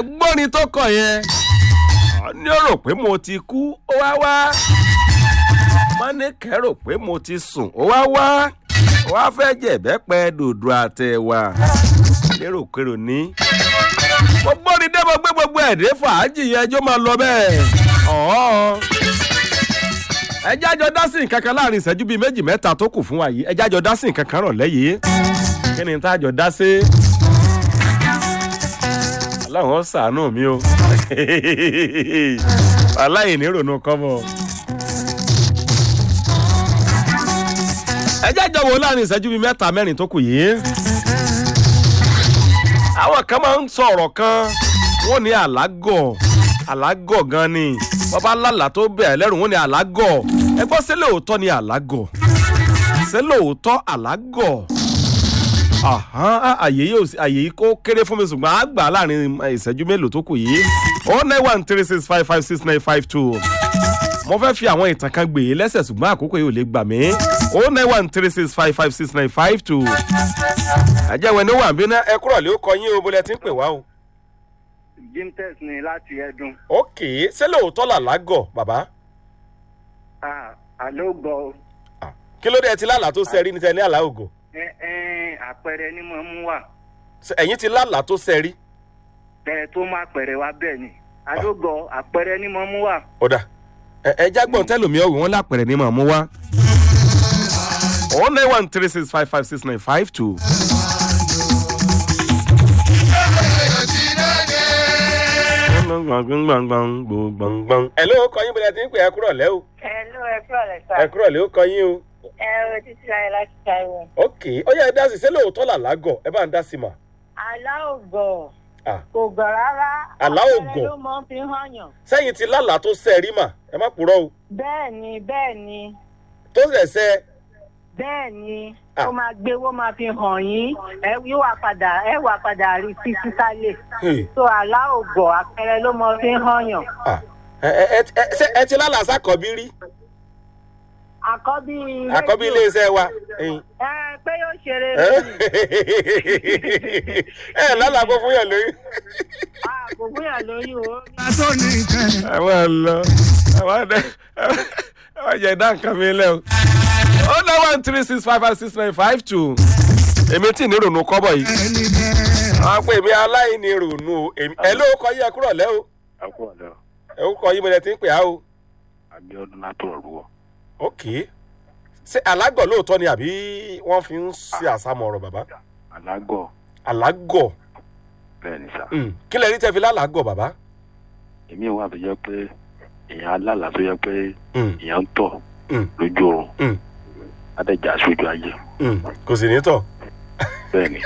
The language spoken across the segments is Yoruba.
ẹgbọ́nrin tó kàn yẹn ní ó rò pé mo ti kú ó wá wá mọ́nìkẹ́ rò pé mo ti sùn ó wá wá ó wá fẹ́ jẹ̀bẹ́pẹ́ dòdò àtẹ̀wà lérò-kérò ní. mo gbọ́ni dé mo gbé gbogbo ẹ̀dẹ́ fàájì yẹn ẹjọ́ máa lọ bẹ́ẹ̀. ọ̀ọ́ ẹjẹ́ àjọ dásì nǹkan kan láàrin ìṣẹ́jú bíi méjì mẹ́ta tó kù fún wa yìí ẹjẹ́ àjọ dásì nǹkan kan rọ̀ lẹ́yìn kí ni tá a jọ dá sí. aláwọ̀ sàánú mi o aláìní ronú kọ́mọ. ẹjẹ́ àjọ wo láàrin ìṣẹ́jú bíi mẹ́ta mẹ́rin tó kù yìí. àwọn kan máa ń sọ ọ̀rọ̀ kan wọ́n ní àlágọ̀ àlágọ̀ gan ni wọ́n bá lálàá tó bẹ̀rẹ̀ lẹ́rù wọ́n ní àlágọ̀ ẹ gbọ́ sí lóòótọ́ ni àlágọ̀ sí lóòótọ́ àlágọ̀ àyè yóò àyè yìí kó kéré fún mi ṣùgbọ́n á gbà láàrin ìṣẹ́jú mélòó tó kù yìí oh nine one three six five five six nine five two mo fẹ́ fi àwọn ìtàn kan gbè é lẹ́sẹ̀ ṣùgbọ́n àkókò yìí ò lè gbà mí oh nine one three six five five six nine five two àjẹwẹ̀ ni ó wà ń bí ná ẹ kúrọ̀ lé ó kọ yín o bó lẹ ti ń pè wá o. jimtex ni láti ẹdun. ok ṣé lóòótọ́ làlágọ̀ bàbá àló gbọ́ kí ló dé ẹ ti lálàá tó sẹ́rí ní tẹ ní àlá ògò ẹ ẹ àpẹẹrẹ ni mo mú wà Ṣé ẹ̀yin ti lálàá tó sẹ́rí. bẹ́ẹ̀ tó má pẹ̀rẹ̀ wá bẹ́ẹ̀ ni àló gbọ́ àpẹẹrẹ ni mo mú wà. ọ̀dà ẹ ẹ jágbọ́n tẹ́lómi ọ̀wé wọn lápẹ̀rẹ̀ ní màmú wá. oh nine one three six five five six nine five two. ẹ ló kọ yín bóyá tí ń pè ẹ kúrọ̀ lẹ́ o Hello, ẹ kúrò lẹ sá. ẹ kúrọ̀ lẹ́ ó kọ yín o. Ẹ o títí láyé láti Táíwò. ok ó yẹ ẹ dá sí ṣé lóòótọ́ làlágọ̀ ẹ bá ń dá sí mà. Àlá ò gọ̀. Ah. Kò gọ̀ rárá. Àlá ò Àpẹẹrẹ gọ̀. ló mọ fi hàn yàn. sẹ́yìn ti lálàá tó sẹ́rí mà ẹ má purọ́ o Bẹ́ẹ̀ ni bẹ́ẹ̀ ni tó sẹ̀ sẹ́ bẹ́ẹ̀ ni Ah. ó máa gbé owó máa fi hàn yín. Ẹ yóò wá padà ẹ wá padà rí sí sísálẹ̀. Hey. So àlá ò gọ̀ àpẹẹrẹ ló mọ fi hàn yàn. Ah, ẹ ẹ ẹ ṣé ẹ ti lálàá sákọ̀bí rí Àkọ́bí. àkọ́bí rédíò. iléeṣẹ́ wa. ẹ̀yin. Ẹ pé yóò ṣeré ẹ lónìí. ẹ lálàá kó fún yàn lóyún. Ah, Kò fúnyà lóyún o. ẹ máa lọ ẹ máa dẹ ẹ máa jẹ dá nǹkan mi lẹ o. ó ná one three six five five six nine five two. èmi tí ní ronú kọ́bọ̀ yìí. àwọn pé èmi aláìní ronú o èmi ẹ ló kọ yí ẹ kúrọ̀ lẹ́ o. ẹkú ọ̀dọ́ ẹ ó kọ yí mo lẹ ti ń pè á o. abiodun látọ̀ rúwọ̀ ok ṣé alágọ̀ lóòótọ́ ni àbí wọ́n fi ń ṣe àsámọ̀ ọ̀rọ̀ bàbá. alágọ̀ alágọ̀ bẹ́ẹ̀ ni sá Mm. kí lẹ rí tẹ́ fi lálàágọ̀ bàbá. èmi wà tó yẹ pé èèyàn alálà tó yẹ pé Mm. èèyàn ń tọ̀ Mm. lójú oorun Mm. adẹ́jà sójú ayé Mm. kò sì ní tọ̀. bẹ́ẹ̀ ni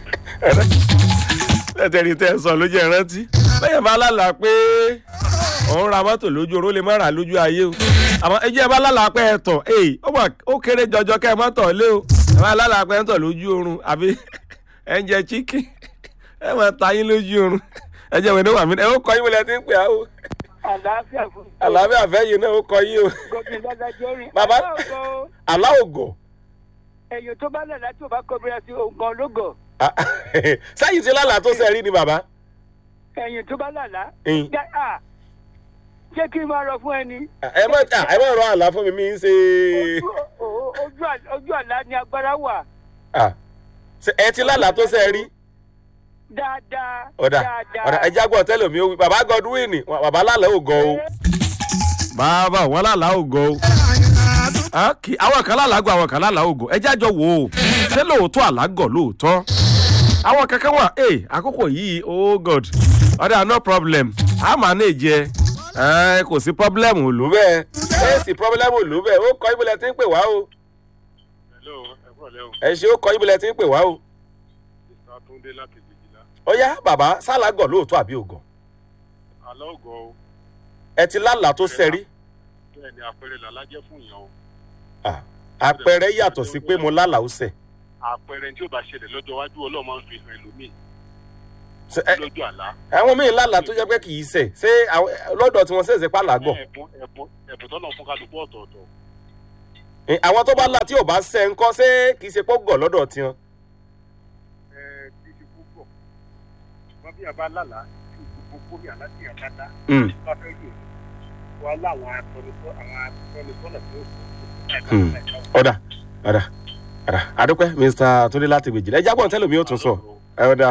tẹ́tẹ́rì tẹ́ ẹ sọ ló jẹ́ rántí. lẹ́yìn bá lálà pé òun ra mọ́tò lójú oró lè má rà lójú ayé o. àmọ́ ẹjẹ́ bá lálà pé ẹ tọ̀ ee ó mà ó kéré jọjọ kẹ́ ẹ má tọ̀ lé o. ẹ bá lálà pé ẹ ń tọ̀ lójú oorun àbí ẹ ń jẹ chicken ẹ má ta yín lójú oorun. ẹ jẹ́ wẹ̀ ní wàmí ẹ ó kọ yín wọlé tí ń pè á o. àlàáfíà fún mi. àlàáfíà fẹ́yìn náà ó kọ yín o. gómìnà dádájọ́ rìn. Bàbá- aláwọ̀ aláògọ̀ èèyàn tó bá lẹ̀lá tí ò bá kọbíra sí ògàn lógọ̀ sẹ́yìn tí lálà tó sẹ́rí ni bàbá. èèyàn tó bá lẹ̀lá. Mm. já- à, ṣé kí n máa rọ fún ẹni. ẹ má ẹ má rọ àlá fún mi mi ń ṣe. Ojú- o- ojú à- ojú àlá ni agbára wà Ah. Ṣé ẹ ti lálà tó sẹ́rí. dáadáa. ọ̀dà ọ̀dà ẹja gbọ́ tẹ́lẹ̀ mi ó wí bàbá godwin wọn- bàbá lálẹ́ ò gọ o. bàbá wọn lálẹ́ ò gọ o. Okay, àwọn kan lálàgọ̀ àwọn kan lálàá ò gọ ẹja jọ wò ó ṣé lóòótọ́ àlágọ̀ lóòótọ́. àwọn kankan wà ẹ àkókò yìí oh god ọ̀dà no problem a máa ní ìjẹ ẹ kò sí problem òlú bẹ́ẹ̀ ẹ sì problem òlú bẹ́ẹ̀ ó kọ́ ibùdó tí ń pè wá o hello ẹkú ọ̀lẹ́ o ẹ ṣe ó kọ́ ibùdó tí ń pè wá o. mr atunde láti gbèjìlá ó yá bàbá sálàgọ̀ lóòótọ́ àbí ògọ̀ àlọ́ ògọ̀ o ẹ ti lálàá tó sẹ́rí. bẹ́ẹ̀ ni àpẹẹrẹ làlá jẹ́ fún èèyàn o Ah, àpẹẹrẹ yàtọ̀ sí pé mo lálàá ó sẹ̀. àpẹẹrẹ tí ó bá ṣẹlẹ̀ lọ́jọ́ iwájú ọlọ́run máa ń fi hàn ẹlòmíì Ṣé, ẹ- lójú àlá àwọn míì lálàá tó jẹ́ pé kì í sẹ̀ ṣé àwọn- lọ́dọ̀ tí wọ́n ṣẹ̀ṣẹ̀ pa làágọ̀. ẹ̀bùn ẹ̀bùn ẹ̀bùn tọ́nà fún kálukú ọ̀tọ̀ọ̀tọ̀ Ẹ, àwọn tó bá là tí ò bá sẹ̀ ń kọ́ ṣé kì í ṣe pọ́ gọ̀ lọ́dọ̀ tiwọn. ẹ kì í ṣe púpọ̀ wọ́n bí àbá lálàá tí ò gbogbo ní aláṣẹ àkàtà Mm. bá fẹ́ lò wà láwọn atọ́nisọ́ àwọn atọ́nisọ́nà tí ó Mm. ọ̀dà ọ̀dà ọ̀dà àdúpẹ́ mr túndé láti gbèjì ẹ jágbọ́n tẹ́lẹ̀ mi ó tún sọ ẹ ọ̀dà.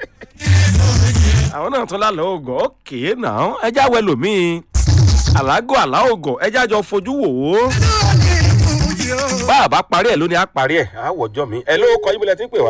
àwọn náà tún lálẹ́ ògọ̀ ókè náà ẹ já wẹ lòmíì àlágọ̀ àlá ògọ̀ ẹ jájọ fojú wò ó. bá a bá parí ẹ̀ lónìí á parí ẹ̀ á wọ̀jọ́ mi ẹ ló kọ yín bí lẹ ti ń pè wá.